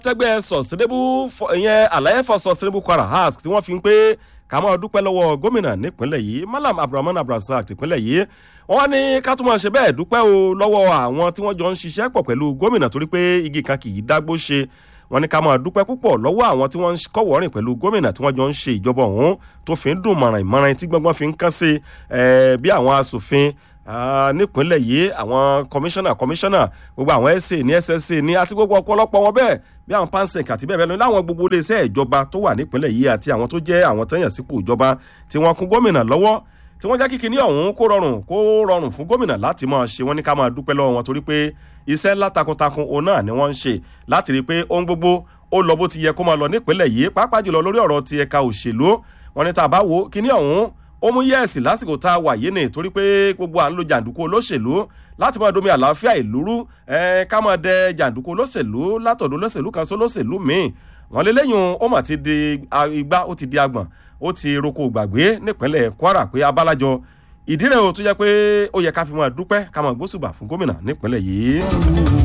tẹgbẹ́ sustainable for- ìyẹn àlàyé for sustainable kwara ask tí wọ́n fi ń pé ká máa dúpẹ́ lọ́wọ́ gómìnà nípínlẹ̀ yìí malam abdulrahman abdulrasaq tìpínlẹ̀ yìí wọ́n ní ká tún máa ṣe bẹ́ẹ̀ dúpẹ́ o lọ́wọ́ àwọn tí wọ́n jọ ń ṣiṣẹ́ pọ̀ pẹ̀lú gómìnà torí pé igi kan kì í dágbó ṣe wọ́n ní ká máa dúpẹ́ púpọ̀ lọ́wọ́ àwọn tí wọ́n ń kọ́wọ́rìn pẹ̀lú gómìnà tí wọ́n jọ ń ṣe ìjọba ọ̀hún tó fi ń dùn mọ̀ràn ìmọ̀ràn tí gbọ́ngbọ́n fi ń kán sí eh, bí àwọn asòfin ah, nípínlẹ̀ yìí àwọn kọmíṣánná kọmíṣánná gbogbo àwọn sa ní ssa ní àti gbogbo ọ̀pọ̀lọpọ̀ wọn bẹ́ẹ̀ bí àwọn pansec àti bẹ́ẹ̀ bẹ́ẹ̀ lọ láwọn gbogbo iléeṣẹ́ ìjọba tó wà nípínlẹ̀ yìí àti àwọn tó jẹ́ àwọn tẹ́yàn sípò ìjọba tí wọ́n kún gómìnà lọ́wọ́ tí wọ́n jẹ́ kí kinní ọ̀hún kó rọrùn kó rọrùn fún gómìnà láti máa ṣe wọ́n ní ká máa dúpẹ́ lọ́wọ́ wọn torí pé iṣẹ́ ńlá takuntakun òun náà ni wọ́n ń ṣe láti rí i pé ohun gbogbo ó lọ bó ti yẹ kó máa lọ nípínlẹ̀ yìí pàápàá jùlọ lórí ọ̀rọ̀ ti ẹ̀ka òṣèlú wọn ní tá a bá wo kinní ọ̀hún ó mú yẹ́ẹ̀sì lásìkò tá a wà yìí ni torí pé gbogbo à ń lo jàǹdùkú olóṣèlú láti máa domi àlàáfíà ìlú rú ẹ ká máa dẹ jàǹdùkú olóṣèlú látọ̀dọ̀ olóṣèlú kan sí olóṣèlú míì wọn lé lẹ́yìn ó mà ti di a- igbá ó ti di agbọ̀n ó ti roko gbàgbé nípínlẹ̀ kwara pé abálájọ ìdí rẹ̀ o tó jẹ́ pé ó yẹ ká fi máa dúpẹ́ ká máa gbósùbà fún gómìnà nípínlẹ̀ yìí.